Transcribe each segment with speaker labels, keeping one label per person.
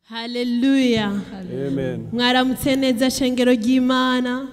Speaker 1: Hallelujah.
Speaker 2: Amen.
Speaker 1: mwaramutse neza shengero ry'imana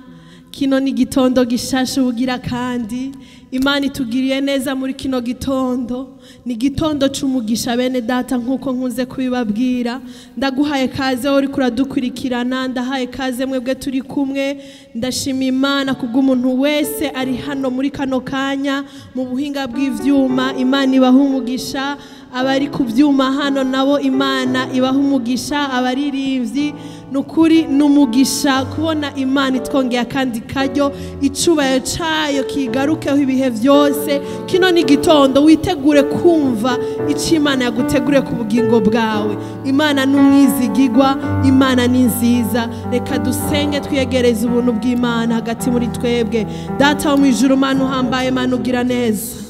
Speaker 1: kino ni igitondo gishashe ubugira kandi imana itugiriye neza muri kino gitondo ni igitondo c'umugisha bene data nk'uko nkunze kubibabwira ndaguhaye kaze wowe uriko uradukurikirana ndahaye kaze mwebwe turi kumwe ndashima imana kubw'umuntu wese ari hano muri kano kanya mu buhinga bw'ivyuma imana ibaha umugisha abari ku byuma hano nabo imana ibaha umugisha abaririmbyi ni ukuri ni umugisha kubona imana itwongeye akandi karyo icyubahiro cyayo kigarukeho ibihe byose kino ni igitondo witegure kumva icyo imana yagutegure ku bugingo bwawe imana ni umwizigigwa imana ni nziza reka dusenge twiyegereze ubuntu bw'imana hagati muri twebwe data wo mu ijuru mana uhambaye mana ugira neza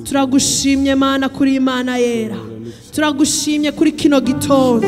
Speaker 1: turagushimye mana kuri imana yera turagushimye kuri kino gitondo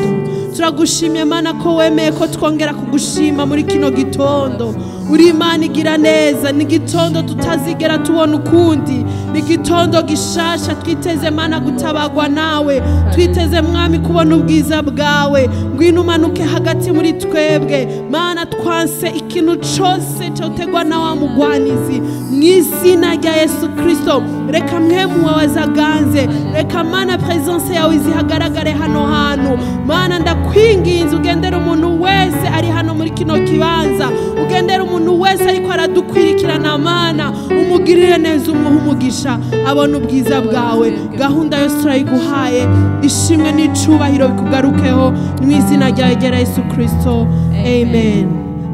Speaker 1: turagushimye mana ko wemeye ko twongera kugushima muri kino gitondo uri imana igira neza ni igitondo tutazigera tubona ukundi ni igitondo gishasha twiteze mana gutabagwa nawe twiteze mwami kubona ubwiza bwawe ngwino umanuke hagati muri twebwe mana twanse ikintu cose cyotegwa na wa mugwanizi mu izina rya yesu kirisito reka mwe muwawazaganze reka mana presence yawe izihagaragare hano hantu mana ndakwinginze ugendera umuntu wese ari hano muri kino kibanza ugendera umuntu wese ariko aradukwirikirana mana umugirire neza umuha umugisha abona ubwiza bwawe gahunda yose turayiguhaye ishimwe n'icubahiro bikugarukeho mu izina ryawe gera yesu kirisito amen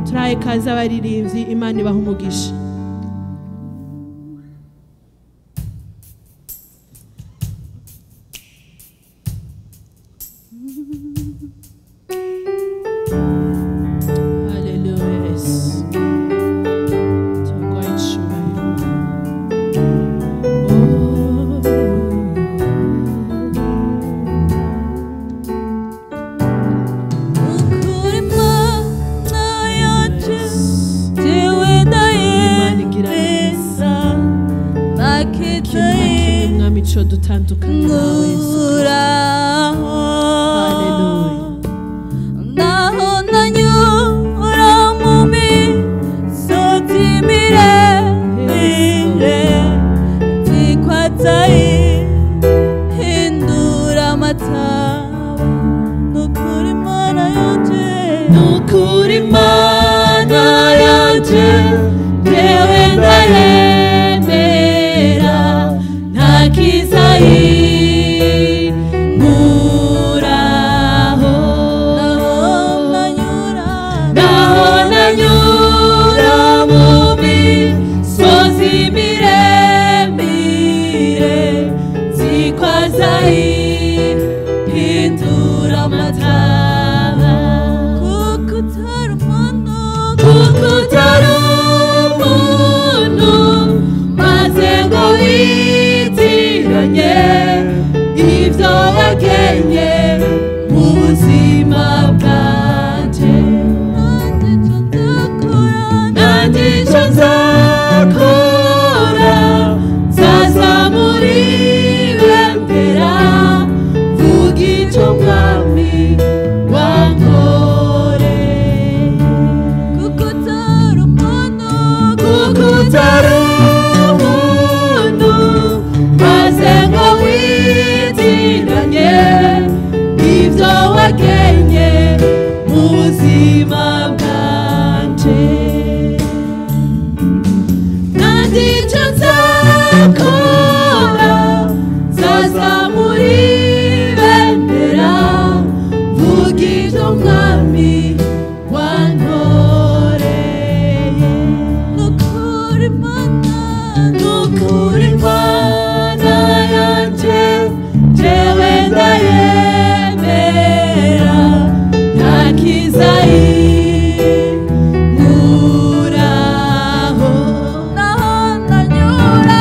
Speaker 1: turahaye kaze abaririmbyi imana ibaha umugisha Hallelujah, Yesu. Tuguha icyubahiro.
Speaker 3: Ukuri Imana yacu jewe
Speaker 1: Imana igira
Speaker 3: ndayemeza
Speaker 1: Ikintu na kimwe
Speaker 3: nakitaye
Speaker 1: mwami cyo dutandukana nawe Yesu.
Speaker 3: nguraho
Speaker 1: Hallelujah.
Speaker 3: naho nanyura mu misozi miremire nzi ko atayihindura amataba ni ukuri Imana yacu
Speaker 1: Nukuri Mana yanje
Speaker 3: Jewe ndayemera nta kiza yinkuraho naho nanyura mu misozi miremire nzi ko azayihindura amataba kuko utari umuntu kuko utari umuntu maze ngo witiranye ibyo wagenye mu buzima bwanje nanjye icyo nzakora nzazamura ibendera vuga icyo mwami wankoreye kuko utari umuntu kuko utari umuntu maze ngo witiranye ibyo wagenye mu buzima bwanje kandi icyo nzakora nzazamura ibendera vuga ibyo mwami wankoreye nukuri mana nukuri mana yanjye jewe ndayemera nta kiza inkuraho naho nanyura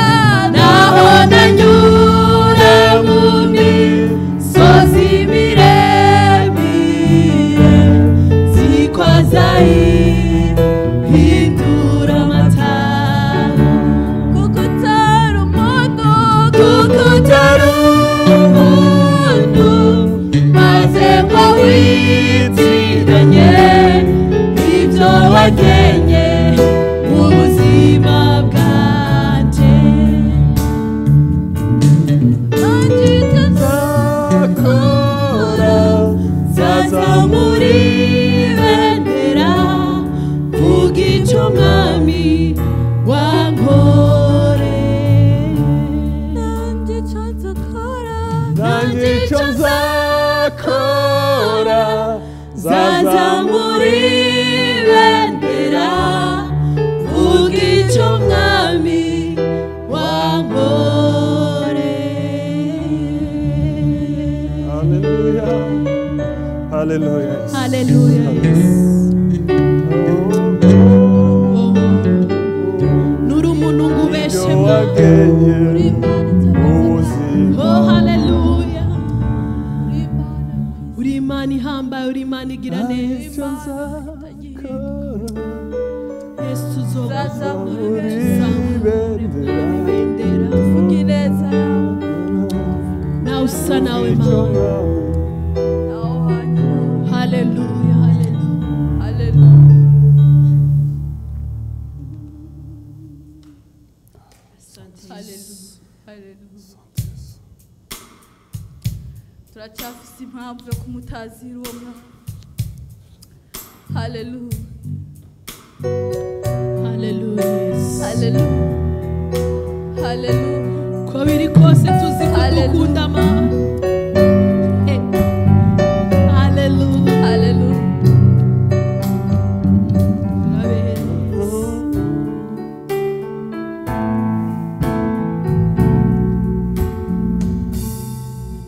Speaker 3: wagenye ubuzima bwanjye
Speaker 2: nzakora
Speaker 3: zazamuri bendera vuga icyo umwami wankoreye nanjye icyo nzakora
Speaker 2: nanjye icyo nzakora
Speaker 3: zazamuri bendera vuga icyo umwami wankoreye
Speaker 2: haleluya haleluya
Speaker 1: Haleluya. Nuri umuntu ngo
Speaker 2: ibyo
Speaker 1: ubeshemo.
Speaker 2: wagenye ubuzima
Speaker 1: Oh haleluya. Uri Imana ihambaye, uri Imana igira neza.
Speaker 2: icyo nzakora
Speaker 1: Yesu
Speaker 3: Zazamura
Speaker 1: uzogukunda,
Speaker 2: uri
Speaker 1: uzamura
Speaker 2: bendera
Speaker 1: ibendera.
Speaker 3: Vuga ineza
Speaker 1: Nawe usa nawe Mana.
Speaker 2: icyo mwami
Speaker 3: nawe wanyura
Speaker 1: Haleluya, haleluya.
Speaker 3: Haleluya. Haleluya. turacyafite impamvu yo kumutazira uwo mwaka haleluya
Speaker 1: Haleluya, Yesu.
Speaker 3: haleluya haleluya
Speaker 1: uko biri kose tuzi ko
Speaker 3: Haleluya.
Speaker 1: dukunda mama Eh. haleluya
Speaker 3: haleluya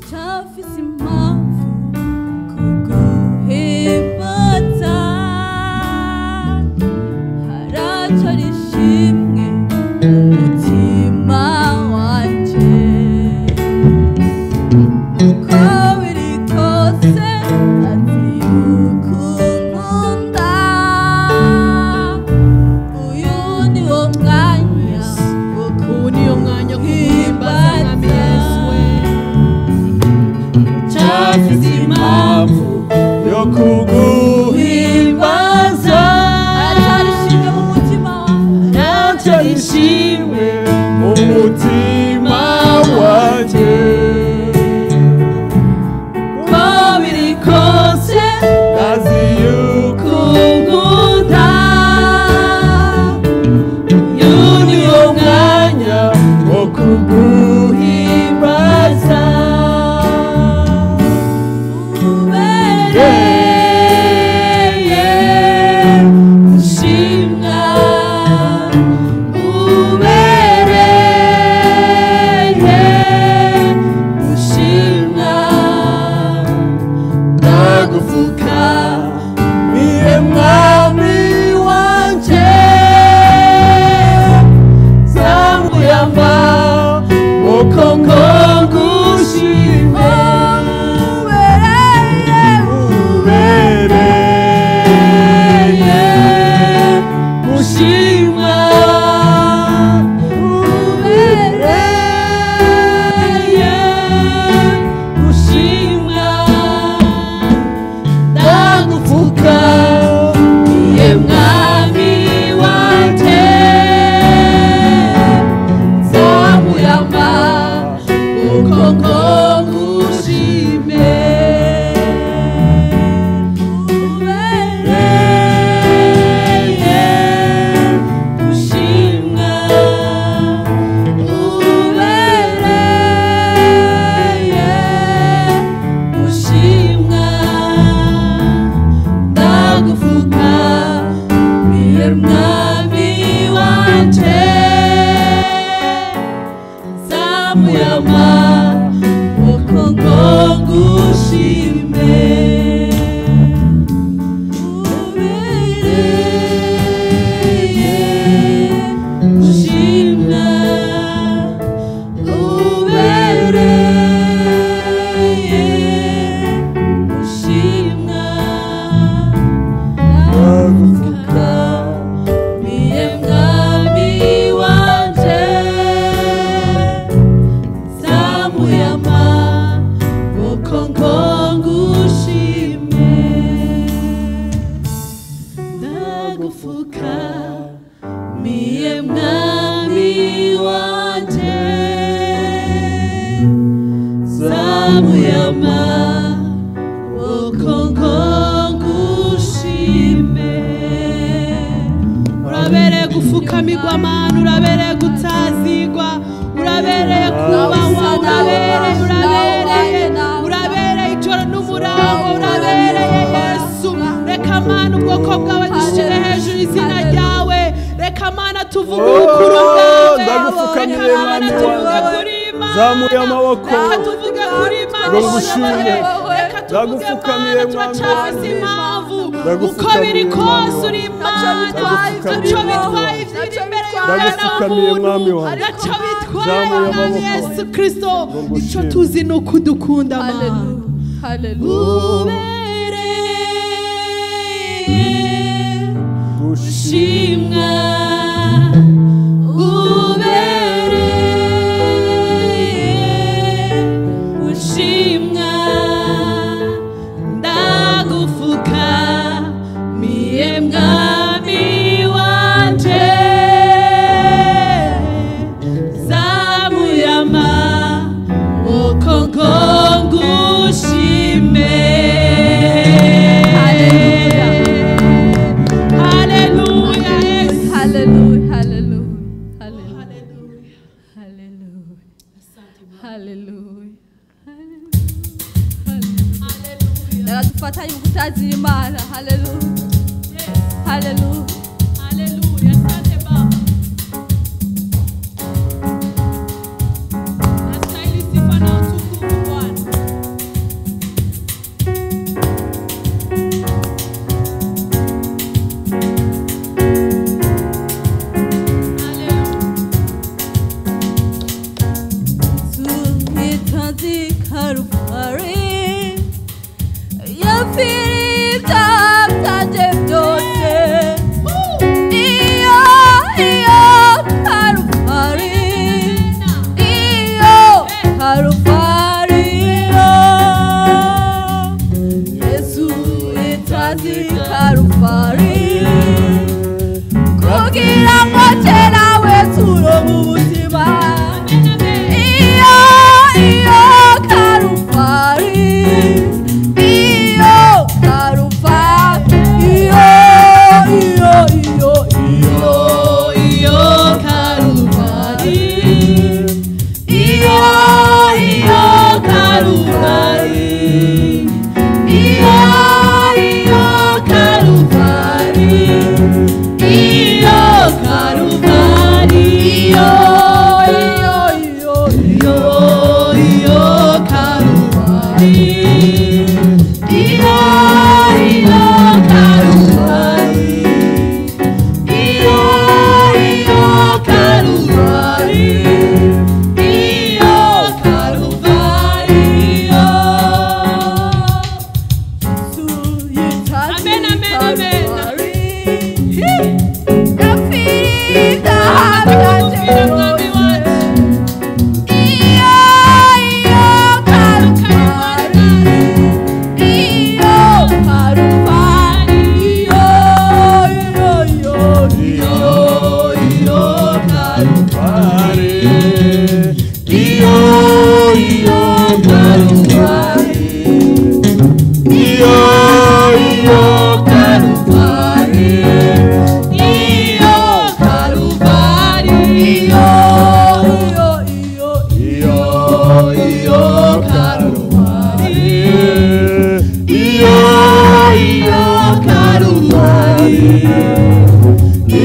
Speaker 3: cyafise impamvu kuguhimbaza haracyo rishimwe mu mutima wanje uko biri kose azi ukunkunda uyu ni wo mwanya wo
Speaker 1: ubu ni yo mwanya wo guhimbaza mwami yesu we
Speaker 3: cyafise impamvu
Speaker 2: yo kuguha
Speaker 3: uhimbaza aracyarishimye mu mutima wawe
Speaker 2: icyo rishimwe mu mutima wanjye
Speaker 3: uko biri kose
Speaker 2: azi yuko
Speaker 3: kugunda
Speaker 2: uyu ni wo mwanya wo kuguhimbaza
Speaker 3: ubereye gushimwa ubereye gushimwa ndagupfuka
Speaker 2: niwe mwami wanjye zambuyamba uko ngogushime
Speaker 3: ubereye
Speaker 2: ubereye gushimwa
Speaker 3: ubereye gushimwa
Speaker 2: ndagupfuka niwe mwami wanjye
Speaker 3: zamuyama uko ngogushime ubereye gushimwa ubereye gushimwa ndagufuka niwe mwami wanje zamuyama uko ngogushime ubereye gushimwa ubereye gushimwa
Speaker 2: ndagupfuka
Speaker 3: niye mwami wanje zamuyama uko ngo
Speaker 2: muyama
Speaker 1: okonkongushime urabereye gufukamirwa mana urabereye gutazigwa urabereye kubahwa urabereye urabereye urabereye ijoro n'umurango urabereye yesu reka mana ubwoko bwawe dushyire hejuru izina ryawe reka mana tuvuge ubukuru bwawe
Speaker 2: ndagupfukamire,
Speaker 1: reka mana
Speaker 2: mwami
Speaker 1: tuvuge
Speaker 2: wanjye.
Speaker 1: kuri imana
Speaker 2: Zamuye amaboko.
Speaker 1: reka tuvuge kuri imana
Speaker 2: Ndagushimye.
Speaker 1: reka tuvuge
Speaker 2: Ndagupfukamire,
Speaker 1: mana
Speaker 2: mwami
Speaker 1: turacavuze
Speaker 2: wanjye.
Speaker 1: impamvu uko
Speaker 2: Ndagupfukamire,
Speaker 1: biri kose
Speaker 2: mwami
Speaker 1: uri
Speaker 3: wanjye.
Speaker 1: imana
Speaker 2: Ndagupfukamire.
Speaker 1: ntacyo bitwaye ibyiri imbere yawe na
Speaker 2: Ndagupfukamire, mwami
Speaker 1: muntu
Speaker 2: wanjye.
Speaker 1: ntacyo bitwaye
Speaker 2: Zamuye
Speaker 1: mwami
Speaker 2: amaboko.
Speaker 1: yesu kirisito icyo
Speaker 2: ngushime.
Speaker 1: tuzi ni uko udukunda mana
Speaker 3: Hallelujah. Hallelujah.
Speaker 1: ubereye
Speaker 2: gushima
Speaker 1: ushimwa ubereye ushimwa ndagufuka miye mwami wanje zamuyama ukongongushime
Speaker 3: Hallelujah.
Speaker 1: Hallelujah, yes.
Speaker 3: Hallelujah. Hallelujah. Hallelujah. Hallelujah. Hallelujah. Hallelujah. Reka dufatanye mu gutazira Imana. Hallelujah. Hallelujah.
Speaker 1: Hallelujah. Asante Baba. Nastahili sifa na utukufu Bwana. Hallelujah.
Speaker 3: Tuhitaji Kalvari, yafirika byaje byose. Iyo, iyo Kalvari, iyo Kalvari, iyo. Yesu yitaji Kalvari. kugira ngo kera we turo mu buzima iyo iyo karuvali iyo karuvali iyo iyo iyo iyo iyo karuvali iyo iyo karuvali iyo iyo karuvali iyo karuvali iyo iyo iyo iyo iyo karuvali iyo iyo karuvali iyo iyo karuvali iyo karuvali iyo
Speaker 1: Amen, amen, amen. Nakukupira mwami wanjye.
Speaker 2: pare iyo iyo karuvali iyo iyo karuvali
Speaker 1: Iyo karuvali.
Speaker 2: iyo iyo karuvali iyo iyo karuvali iyo iyo karuvali iyo karuvali iyo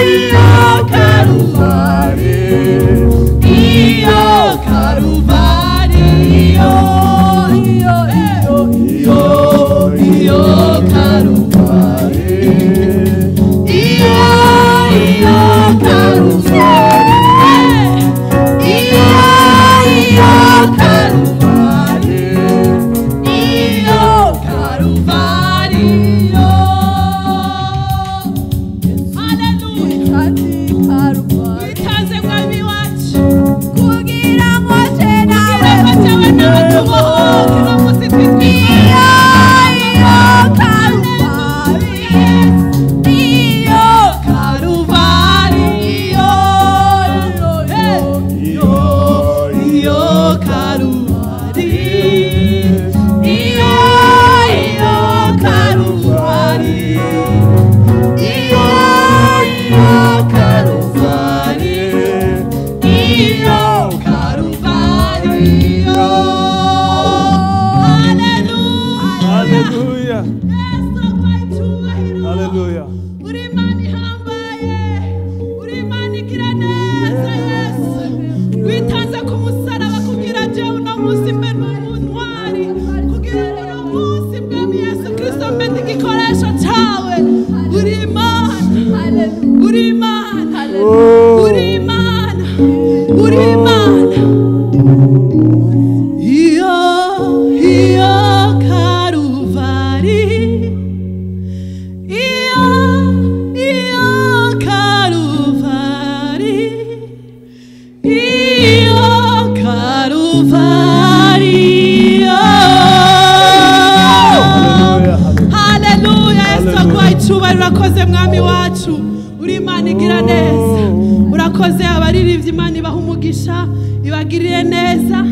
Speaker 2: iyo iyo karuvali iyo iyo karuvali iyo iyo karuvali iyo karuvali iyo
Speaker 1: Hallelujah. Itaze mwami wacu.
Speaker 3: Kugira ngo
Speaker 1: Itaze
Speaker 3: cenawe
Speaker 1: nawe tubohoke no muzitwitwika.
Speaker 3: iyo iyo
Speaker 2: Kaluvariyo, Kaluvariyo. Haleluya, haleluya.
Speaker 1: witanze ku musaraba kugira ngo uno munsi mbe ni umuntwari kugira ngo uno munsi mwami yesu kirisito mbe ni igikoresho cyawe uri imana uri imana uri imana uri imana iyo iyo karuvari iyo iyo karuvari Io Karuvario.
Speaker 2: Haleluya, haleluya.
Speaker 1: Haleluya, Yesu
Speaker 2: Haleluya.
Speaker 1: aguha icyubahiro urakoze mwami wacu uri imana igira neza urakoze abaririmbyi imana ibaha umugisha ibagirire neza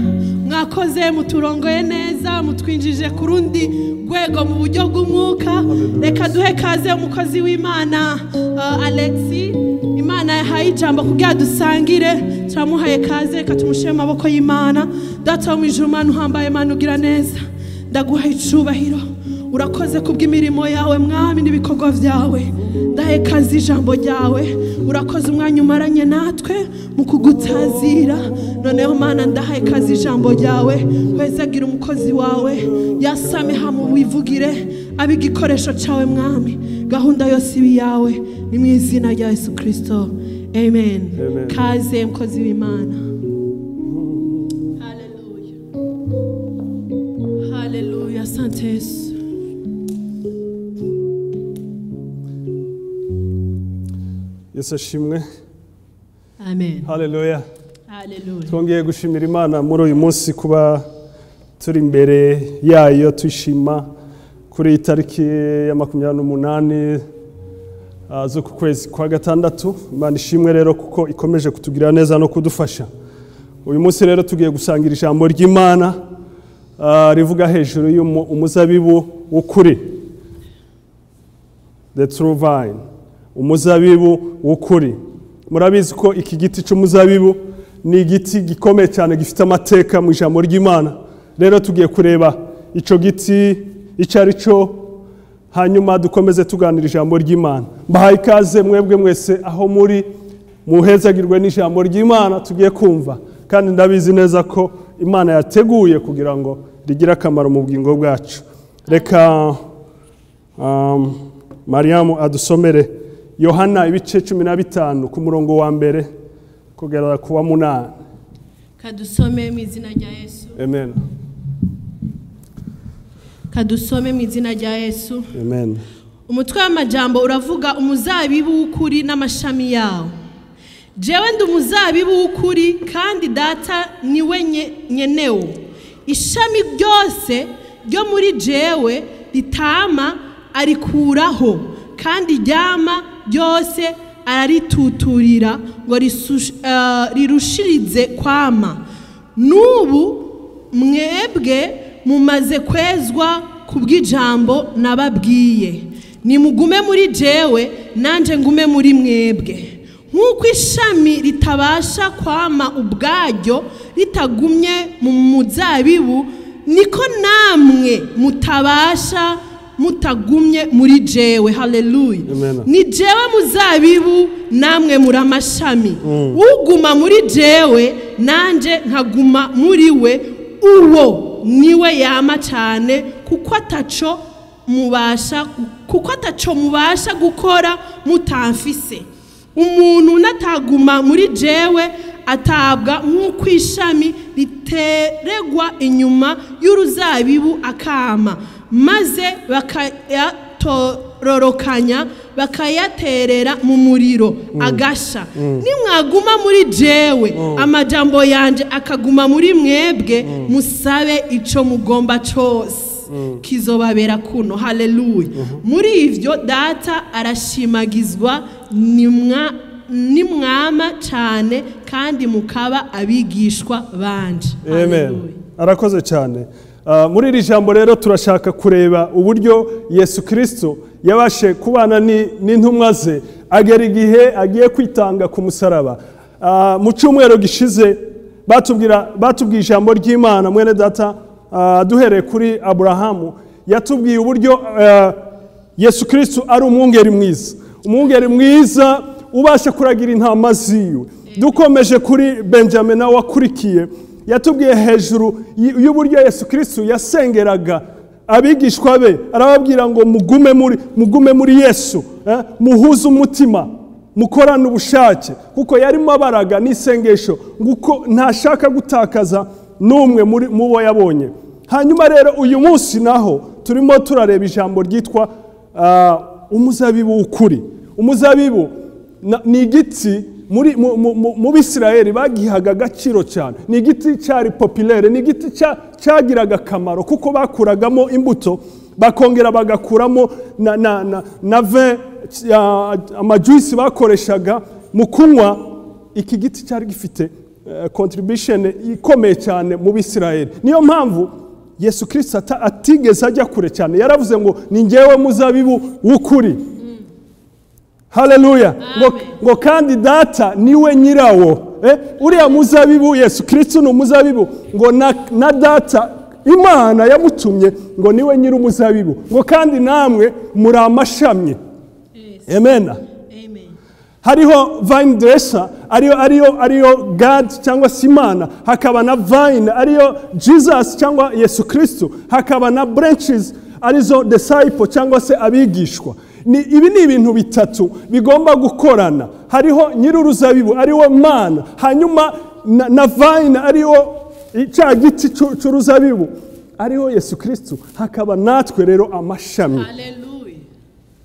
Speaker 1: mwakoze muturongoye neza mutwinjije ku rundi rwego mu buryo bw'umwuka reka duhe kaze umukozi w'imana uh, alexi imana yahaye ijambo kugira dusangire turamuhaye kaze reka tumushyire mu maboko y'imana data wo mu ijuru umwana uhambaye imana ugira neza ndaguha icubahiro urakoze kubw'imirimo yawe mwami n'ibikorwa byawe ndahe kazi ijambo ryawe urakoze umwanya umaranye natwe mu kugutazira noneho mana ndahaye kazi ijambo ryawe wezagira umukozi wawe yasame mu wivugire abe igikoresho cyawe mwami gahunda yose ibi yawe ni mu izina rya yesu kirisito amen
Speaker 2: Amen.
Speaker 1: kaze mukozi w'imana Haleluya. Haleluya, asante Yesu.
Speaker 2: Yesu ashimwe,
Speaker 1: Amen.
Speaker 2: haleluya.
Speaker 1: Haleluya.
Speaker 2: twongeye gushimira imana muri uyu munsi kuba turi imbere yayo tuyishima kuri iyi tariki ya makumyabiri n'umunani ah, zo ku kwezi kwa gatandatu imana ishimwe rero kuko ikomeje kutugirira neza no kudufasha uyu munsi rero tugiye gusangira ijambo ry'imana ah, rivuga hejuru y'umuzabibu w'ukuri the true vine umuzabibu w'ukuri murabizi ko iki giti cy'umuzabibu ni igiti gikomeye cyane gifite amateka mu ijambo ry'imana rero tugiye kureba icyo giti icyo ari cyo hanyuma dukomeze tuganira ijambo ry'imana mbahaye ikaze mwebwe mwese aho muri muhezagirwe n'ijambo ry'imana tugiye kumva kandi ndabizi neza ko imana yateguye kugira ngo rigire akamaro mu bugingo bwacu reka Um, mariyamu adusomere yohana ibice cumi na bitanu ku murongo wa mbere kugera ku wa munani
Speaker 1: Kadusome mu izina rya Yesu.
Speaker 2: amen
Speaker 1: Kadusome mu izina rya Yesu.
Speaker 2: amen
Speaker 1: Umutwe w'amajambo uravuga umuzabibu w'ukuri n'amashami yawo. Jewe ndi umuzabibu w'ukuri kandi data niwe nye- nyenewo. Ishami ryose ryo muri jewe ritama arikuraho kandi ryama ryose ararituturira ngo risu- eh, rirushirize kwama. N'ubu mwebwe mumaze kwezwa ku bw'ijambo nababwiye nimugume muri jewe nanjye ngume muri mwebwe nk'uko ishami ritabasha kwama ubwaryo ritagumye mu muzabibu niko namwe mutabasha mutagumye muri jewe haleluya
Speaker 2: Amen.
Speaker 1: ni jewe muzabibu namwe muri amashami uguma muri jewe nanjye nkaguma muri we uwo niwe yama cyane kuko ataco mubasha kuko ataco mubasha gukora mutamfise umuntu nataguma muri jewe atabwa nk'uko ishami riteregwa inyuma y'uruzabibu akama maze bakayatororokanya bakayaterera mu muriro agasha nimwaguma muri jewe amajambo yanjye akaguma muri mwebwe musabe icyo mugomba cyose kizobabera kuno haleluya muri ivyo data arashimagizwa nimwa nimwama cyane kandi mukaba abigishwa banje
Speaker 2: amen
Speaker 1: Haleluya.
Speaker 2: arakoze cyane Ah, muri iri jambo rero turashaka kureba uburyo yesu kirisito yabashe kubana ni- n'intumwa ze agera igihe agiye kwitanga ku musaraba Ah, mu cyumweru gishize batubwira batubwiye ijambo ry'imana mwene data ah, duhereye kuri aburahamu yatubwiye uburyo ah, yesu kirisitu ari umwungeri mwiza umwungeri mwiza ubasha kuragira intama ziwe dukomeje kuri benjamin nawe wakurikiye yatubwiye hejuru y- y'uburyo yesu kirisitu yasengeraga abigishwa be arababwira ngo mugume muri mugume muri yesu eh, muhuze umutima mukorane ubushake kuko yarimo abaraga n'isengesho kuko ntashaka gutakaza n'umwe muri mu bo yabonye hanyuma rero uyu munsi naho turimo turareba ijambo ryitwa ah, umuzabibu w'ukuri umuzabibu na- ni igiti muri mu- mu- mu- mu bisirayeli bagihaga agaciro cyane ni igiti cyari popilere ni igiti cya- cyagiraga akamaro kuko bakuragamo imbuto bakongera bagakuramo na, na, na, na ve ya- amajuisi bakoreshaga mu kunywa iki giti cyari gifite eh, contribution ikomeye cyane mu bisirayeli niyo mpamvu yesu kirisita ata- atigeze ajya kure cyane yaravuze ngo ni ngewe muzabibu w'ukuri haleluya ngo, ngo kandi data niwe nyirawo eh? uriya muzabibu yesu kirisito ni umuzabibu ngo na, na data imana yamutumye ngo niwe nyiri umuzabibu ngo kandi namwe muri amashami emena
Speaker 1: Amen.
Speaker 2: hariho vine dresser ariyo ariyo ariyo god cyangwa se imana hakaba na vine ariyo jesus cyangwa yesu kristo hakaba na branches arizo disciple cyangwa se abigishwa ni, ibi ni ibintu bitatu bigomba gukorana hariho nyir'uruzabibu ariwe mana hanyuma na, na vine ariwo cya giti cy'u- cy'uruzabibu ariho yesu kristo hakaba natwe rero amashami
Speaker 1: Hallelujah.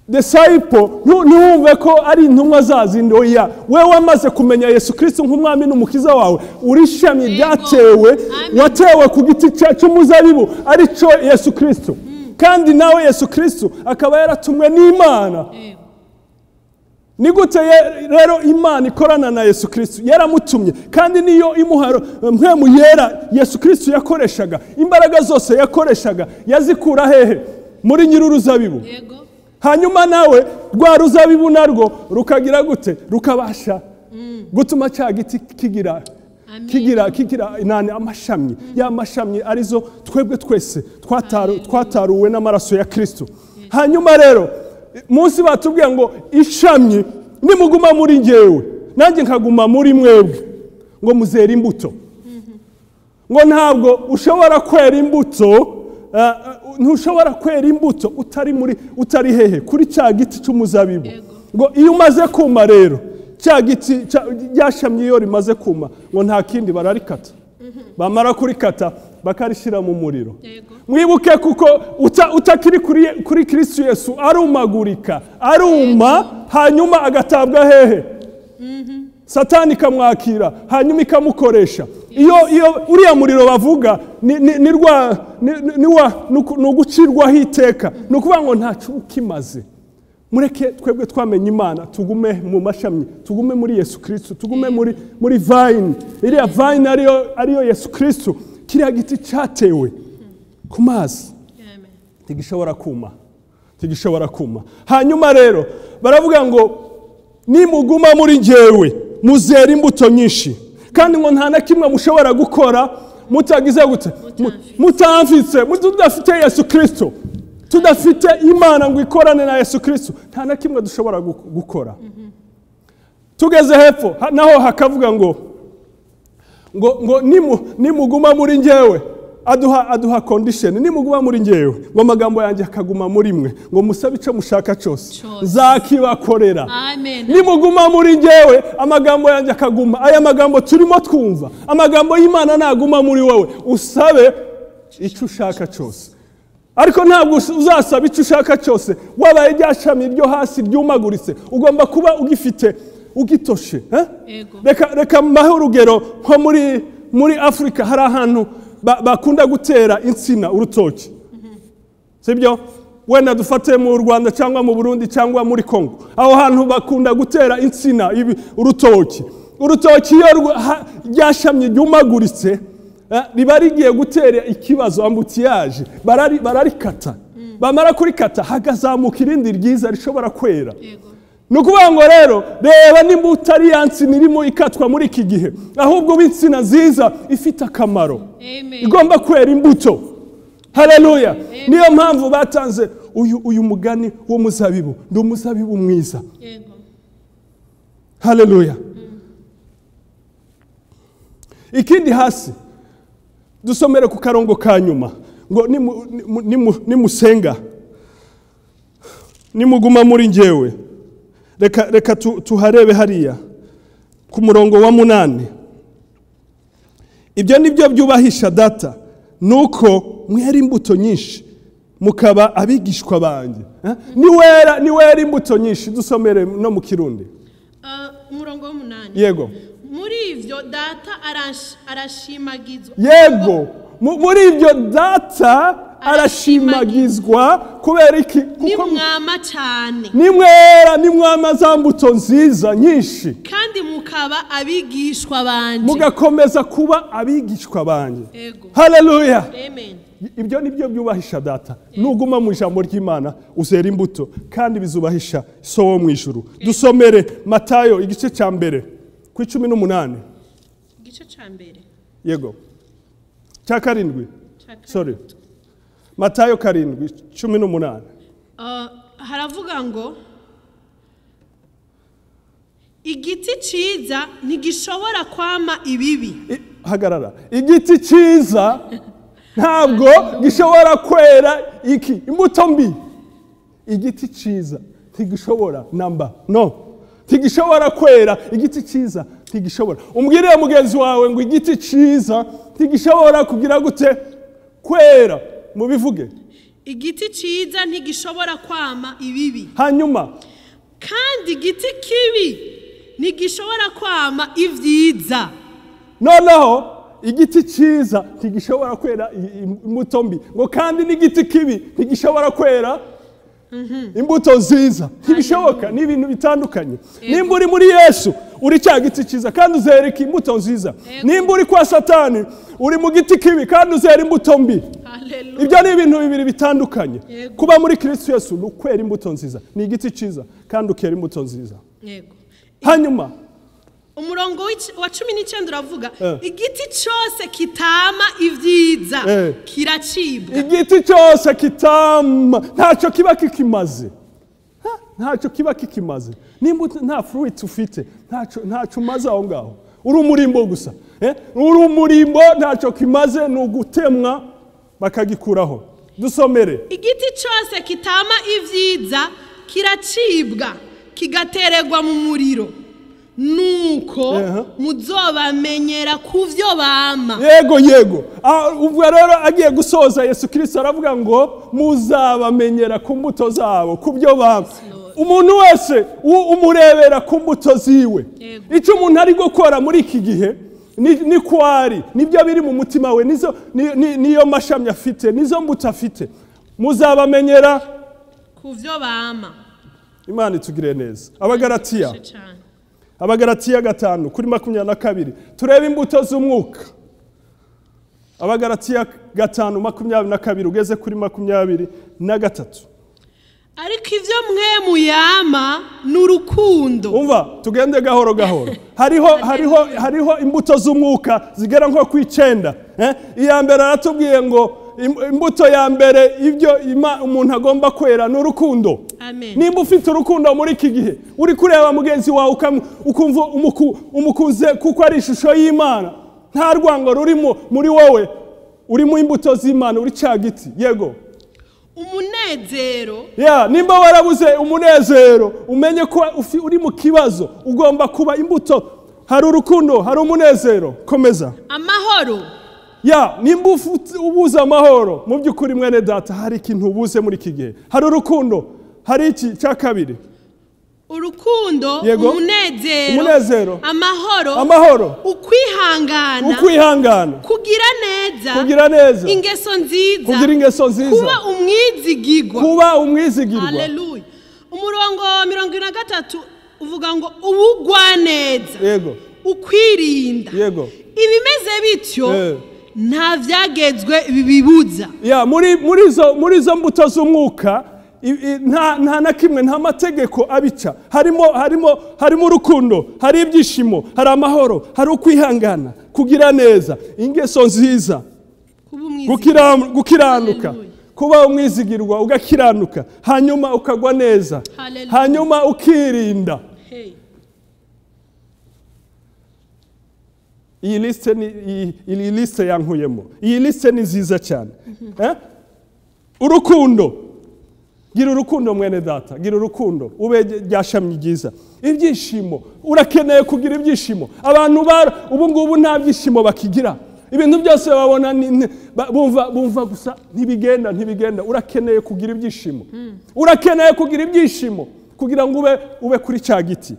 Speaker 2: disciple ntu- ntiwumve ko ari intumwa zazindi oya wewe wamaze kumenya yesu kristo nk'umwami n'umukiza wawe uri ishami ryatewe
Speaker 1: Amen.
Speaker 2: watewe ku giti cya- cy'umuzabibu ari cyo yesu kristo kandi nawe yesu kristo akaba yaratumwe n'imana
Speaker 1: Amen.
Speaker 2: ni gute ye- rero imana ikorana na yesu kristo yaramutumye kandi niyo imuharo mpemu yera yesu kristo yakoreshaga imbaraga zose yakoreshaga yazikura hehe muri nyir'uruzabibu
Speaker 1: Yego.
Speaker 2: hanyuma nawe rwa ruzabibu narwo rukagira gute rukabasha gutuma cya giti kigira
Speaker 1: Amen.
Speaker 2: kigira kigira nani amashami ya mashami arizo twebwe twese twataru- twataruwe n'amaraso ya kirisito hanyuma rero munsi batubwiye ngo ishami nimuguma muri ngewe nanjye nkaguma muri mwebwe ngo muzere imbuto ngo ntabwo ushobora kwera imbuto eh, ntushobora kwera imbuto utari muri utari hehe kuri cya giti cy'umuzabibu ngo iyo umaze kuma rero cya giti cya- ryashamye iyo rimaze kuma ngo nta kindi bararikata bamara kurikata bakarishyira mu muriro
Speaker 1: Yego.
Speaker 2: mwibuke kuko uta- utakiri kuri, kuri kristo yesu arumagurika aruma hanyuma agatabwa hehe satani ikamwakira hanyuma ikamukoresha iyo iyo uriya muriro bavuga ni- ni- ni rwa- ni- ni- ni wa- ni uku- ni ugucirwaho iteka ni ukuvuga ngo ntacyo ukimaze mureke twebwe twamenye imana tugume mu mashami tugume muri yesu kirisito tugume muri muri vayini iriya vayini ariyo ariyo yesu kirisito kiriya giti cyatewe ku mazi
Speaker 1: Amen.
Speaker 2: tigishobora kuma tigishobora kuma hanyuma rero baravuga ngo nimuguma muri njyewe muzera imbuto nyinshi kandi ngo nta na kimwe mushobora gukora mutagize gute Mu- mutamfitse mu- tudafite yesu kirisito tudafite imana ngo ikorane na yesu kirisito nta na kimwe dushobora gu- gukora tugeze hepfo ha- naho hakavuga ngo ngo ngo nimu nimuguma muri njyewe aduha aduha condition nimuguma muri njyewe ngo amagambo yanjye akaguma muri mwe ngo musabe icyo mushaka cyose
Speaker 1: Cyose.
Speaker 2: nzakibakorera
Speaker 1: Amen.
Speaker 2: nimuguma muri njyewe amagambo yanjye akaguma aya magambo turimo twumva amagambo y'imana naguma muri wowe usabe icyo ushaka cyose ariko ntabwo us- uzasaba icyo ushaka cyose wabaye rya shami ryo hasi ryumaguritse ugomba kuba ugifite ugitoshe eh?
Speaker 1: Yego.
Speaker 2: reka reka mbahe urugero nko muri muri afurika hari ahantu ba- bakunda gutera insina urutoki sibyo wenda dufate mu rwanda cyangwa mu burundi cyangwa muri kongo aho hantu bakunda gutera insina ibi- urutoki urutoki iyo rwa- ha- ryashamye ryumaguritse eh, riba rigiye gutera ikibazo ambutiyaje barari- bararikata bamara kurikata hakazamuka irindi ryiza rishobora kwera
Speaker 1: Yego.
Speaker 2: ni ukuvuga ngo rero reba nimba utari ya nsina irimo ikatwa muri iki gihe ahubwo uba insina nziza ifite akamaro
Speaker 4: Amen.
Speaker 2: igomba kwera imbuto haleluya niyo mpamvu batanze uyu uyu mugani w'umuzabibu ni umuzabibu mwiza
Speaker 4: Yego.
Speaker 2: haleluya ikindi hasi dusomere ku karongo ka nyuma ngo nimu- nimu- nimu- nimusenga nimuguma muri ngewe reka reka tu- tuharebe hariya ku murongo wa munani ibyo ni byo byubahisha data ni uko mwera imbuto nyinshi mukaba abigishwa banjye Eh? niwera niwera imbuto nyinshi dusomere no mu kirundi
Speaker 1: Ah, umurongo w'umunani
Speaker 2: yego
Speaker 1: muri ibyo data arash- arashimagizwa
Speaker 2: yego Mu- muri ibyo data arashimagizwa kubera iki
Speaker 1: ni
Speaker 2: kuko
Speaker 1: mwama cyane
Speaker 2: nimwera nimwama za mbuto nziza nyinshi
Speaker 1: kandi mukaba abigishwa banje
Speaker 2: mugakomeza kuba abigishwa banjye
Speaker 1: Yego.
Speaker 2: haleluya
Speaker 1: amen
Speaker 2: ibyo ni byo byubahisha data nuguma mu ijambo ry'imana uzera imbuto kandi bizubahisha so wo mu ijuru dusomere matayo igice cya mbere ku icumi n'umunani
Speaker 1: igice cya mbere
Speaker 2: yego cya karindwi
Speaker 1: cya kane.
Speaker 2: sorry matayo karindwi cumi n'umunani
Speaker 1: Ah, haravuga ngo igiti cyiza ntigishobora kwama ibibi
Speaker 2: I- hagarara igiti cyiza ntabwo gishobora kwera iki imbuto mbi igiti cyiza ntigishobora namba no ntigishobora kwera igiti cyiza ntigishobora umbwirire mugenzi wawe ngo igiti cyiza ntigishobora kugira gute kwera mubivuge
Speaker 1: igiti cyiza ntigishobora kwama ibibi
Speaker 2: hanyuma
Speaker 1: kandi igiti kibi ntigishobora kwama ibyiza
Speaker 2: noneho igiti cyiza ntigishobora kwera i- i- imbuto mbi ngo kandi n'igiti kibi ntigishobora kwera imbuto nziza ntibishoboka ni ibintu bitandukanye nimba uri muri yesu uri cya giti cyiza kandi uzera iki imbuto nziza nimba uri kwa satani uri mu giti kibi kandi uzera imbuto mbi
Speaker 1: Hallelujah.
Speaker 2: ibyo ni ibintu bibiri bitandukanye
Speaker 1: Yego.
Speaker 2: kuba muri kirisitu yesu ni ukwera imbuto nziza ni igiti cyiza kandi ukera imbuto nziza
Speaker 1: yego
Speaker 2: hanyuma
Speaker 1: umurongo w'ic- wa cumi n'icyenda uravuga
Speaker 2: Eh.
Speaker 1: igiti cyose kitama ibyiza
Speaker 2: Eh.
Speaker 1: kiracibwa
Speaker 2: igiti cyose kitama ntacyo kiba kikimaze Ha? ntacyo kiba kikimaze nimba ut- nta fruit ufite ntacyo ntacyo umaze aho ngaho uri umurimbo gusa Eh? uri umurimbo ntacyo kimaze ni ugutemwa bakagikuraho dusomere
Speaker 1: igiti cyose kitama ibyiza kiracibwa kigatererwa mu muriro nuko
Speaker 2: Ehe.
Speaker 1: muzobamenyera ku byo bama
Speaker 2: yego yego Ah, ubwo rero agiye gusoza yesu kirisito aravuga ngo muzabamenyera ku mbuto zabo ku byo baba umuntu wese u- umurebera ku mbuto ziwe
Speaker 1: Yego.
Speaker 2: icyo umuntu ari gukora muri iki gihe ni ni kwari nibyo biri mu mutima we nizo- ni- ni- niyo mashami afite nizo mbuto afite muzabamenyera
Speaker 1: ku byo bama
Speaker 2: imana itugire neza abagaratiya
Speaker 1: Cyane cyane.
Speaker 2: abagaratiya gatanu kuri makumyabiri na kabiri turebe imbuto z'umwuka abagaratiya gatanu makumyabiri na kabiri ugeze kuri makumyabiri na gatatu
Speaker 1: ariko ibyo mwe muyama ni urukundo
Speaker 2: umva tugende gahoro gahoro hariho hariho hariho imbuto z'umwuka zigera nko ku icyenda eh? iya mbere aratubwiye ngo im- imbuto ya mbere ibyo ima- umuntu agomba kwera ni urukundo
Speaker 1: Amen.
Speaker 2: nimba ufite urukundo muri iki gihe uri kureba mugenzi wawe ukamu- ukumva umuku- umukuze kuko ari ishusho y'imana nta rwango rurimo muri wowe urimo imbuto z'imana uri cya giti yego
Speaker 1: umunezero
Speaker 2: ya nimba warabuze umunezero umenye ko ufi- uri mu kibazo ugomba kuba imbuto hari urukundo hari umunezero komeza
Speaker 1: amahoro
Speaker 2: ya nimba ufu- ubuze amahoro mu by'ukuri mwene data hari ikintu ubuze muri iki gihe hari urukundo hari iki cya kabiri
Speaker 1: urukundo
Speaker 2: Yego.
Speaker 1: umunezero
Speaker 2: Umunezero.
Speaker 1: amahoro
Speaker 2: amahoro
Speaker 1: ukwihangana
Speaker 2: ukwihangana
Speaker 1: kugira neza
Speaker 2: kugira neza
Speaker 1: ingeso nziza
Speaker 2: kugira ingeso nziza
Speaker 1: kuba umwizigigwa
Speaker 2: kuba umwizigirwa
Speaker 1: haleluya umurongo wa mirongo ine na gatatu uvuga ngo ubugwa neza
Speaker 2: yego
Speaker 1: ukwirinda
Speaker 2: yego
Speaker 1: ibimeze bityo
Speaker 2: Eh.
Speaker 1: nta byagezwe bibibuza
Speaker 2: ya muri muri izo muri izo mbuto z'umwuka i- i- nta nta na kimwe nta mategeko abica harimo harimo harimo urukundo hari ibyishimo hari amahoro hari ukwihangana kugira neza ingeso nziza
Speaker 1: kuba umwizigamyi
Speaker 2: gukira- gukiranuka
Speaker 1: Hallelujah.
Speaker 2: kuba umwizigirwa ugakiranuka hanyuma ukagwa neza
Speaker 1: Hallelujah.
Speaker 2: hanyuma ukirinda
Speaker 1: Hey.
Speaker 2: iyi lisite ni iyi- iyi lisite yankuyemo iyi lisite ni nziza cyane Eh? urukundo gira urukundo mwene data gira urukundo ube ryashamye ryiza ibyishimo urakeneye kugira ibyishimo abantu bara ubu ngubu nta byishimo bakigira ibintu byose babona ni- ni- ba- bumva bumva gusa ntibigenda ntibigenda urakeneye kugira ibyishimo urakeneye kugira ibyishimo kugira ngo ube ube kuri cya giti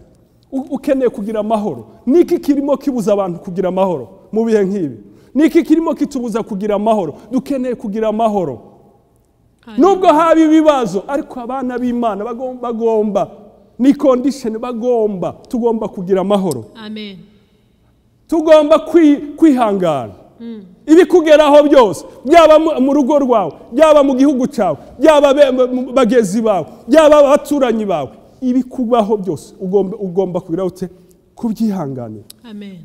Speaker 2: U- ukeneye kugira amahoro niki kirimo kibuza abantu kugira amahoro mu bihe nk'ibi niki kirimo kitubuza kugira amahoro dukeneye kugira amahoro nubwo haba ibibazo ariko abana b'imana bagom- bagomba ni kondisheni bagomba tugomba kugira amahoro
Speaker 1: amen
Speaker 2: tugomba kwi- kwihangana ibikugeraho byose byaba mu- mu rugo rwawe byaba mu gihugu cyawe byaba be- mu- mu bagenzi bawe byaba abaturanyi bawe ibikubaho byose ugomba ugomba kugira ute kubyihanganira
Speaker 1: amen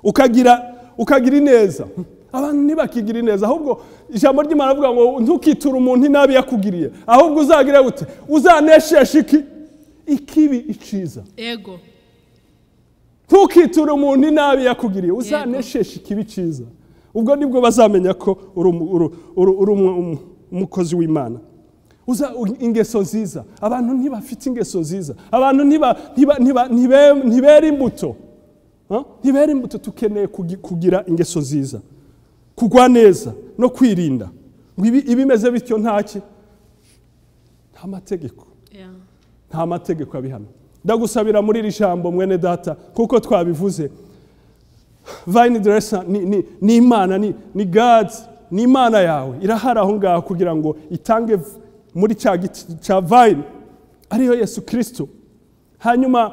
Speaker 2: ukagira ukagira ineza abantu ntibakigira ineza ahubwo ijambo ry'imana avuga ngo ntukiture umuntu inabi yakugiriye ahubwo uzagira gute uzaneshesha iki ikibi iciza
Speaker 1: ego
Speaker 2: ntukiture umuntu inabi yakugiriye uzanesheshe ikibi cyiza ubwo nibwo bazamenya ko uri umu- uri- uri- uri umu- umu- umukozi w'imana uza u- ingeso nziza abantu ntibafite ingeso nziza abantu ntiba- ntiba- ntiba- ntibe- ntibera imbuto Huh? ntibera imbuto tukeneye kugi- kugira ingeso nziza kugwa neza no kwirinda ngo ibi- ibimeze bityo ntaki nta mategeko
Speaker 1: Yeah.
Speaker 2: nta mategeko abihana ndagusabira muri iri jambo mwene data kuko twabivuze vayini deresa ni, ni, ni imana ni, ni gadi ni imana yawe irahari aho ngaho kugira ngo itange v- muri cya giti cya vayini ariyo yesu kirisito hanyuma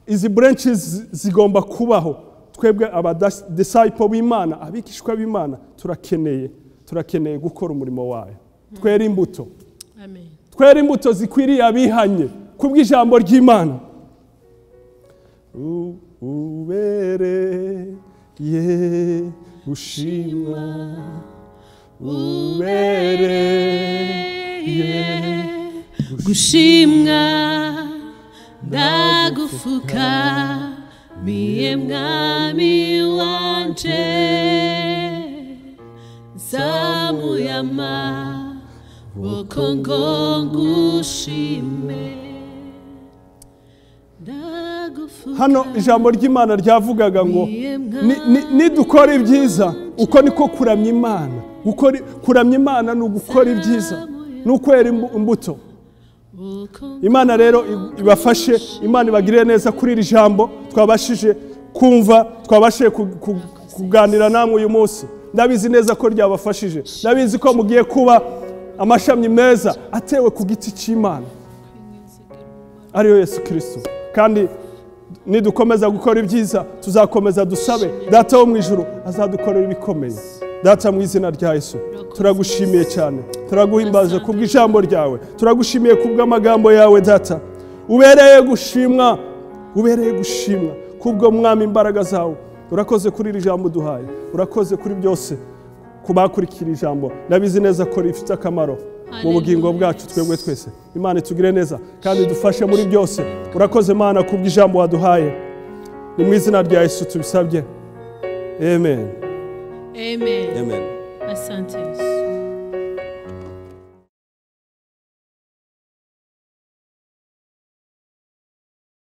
Speaker 2: izi burenshi zi- zigomba kubaho twebwe abadisipo b'imana abigishwa b'imana turakeneye turakeneye gukora umurimo wayo twere imbuto
Speaker 1: amen
Speaker 2: twere imbuto zikwiriye abihanye ku bw'ijambo ry'imana U- ubereye gushimwa ubereye
Speaker 1: gushimwa ndagufuka miye mwami wanje zamuyama woko ngo ngushime ndagufuka
Speaker 2: hano ijambo ry'imana ryavugaga ngo ni- ni- nidukora ibyiza uko niko kuramya imana Gukora- kuramya imana ni ugukora ibyiza ni ukwera imbu- imbuto
Speaker 1: woko ngo-
Speaker 2: imana rero i- ibafashe imana ibagirire neza kuri iri jambo twabashije kumva twabashije ku- ku- kuganira namwe uyu munsi ndabizi neza ko ryabafashije ndabizi ko mugiye kuba amashami meza atewe ku giti cy'imana ariyo yesu kirisito kandi nidukomeza gukora ibyiza tuzakomeza dusabe data wo mu ijuru azadukorera ibikomeye data mu izina rya yesu turagushimiye cyane turaguhimbaza ku bw'ijambo ryawe turagushimiye ku bw'amagambo yawe data ubereye gushimwa ubereye gushimwa kubwo mwami imbaraga zawe urakoze kuri iri jambo duhaye urakoze kuri byose ku bakurikira ijambo ndabizi neza ko rifite akamaro mu bugingo bwacu twebwe twese imana itugire neza kandi dufashe muri byose urakoze imana ku bw'ijambo waduhaye ni mu izina rya yesu tubisabye amen
Speaker 1: amen
Speaker 2: amen
Speaker 1: asante yesu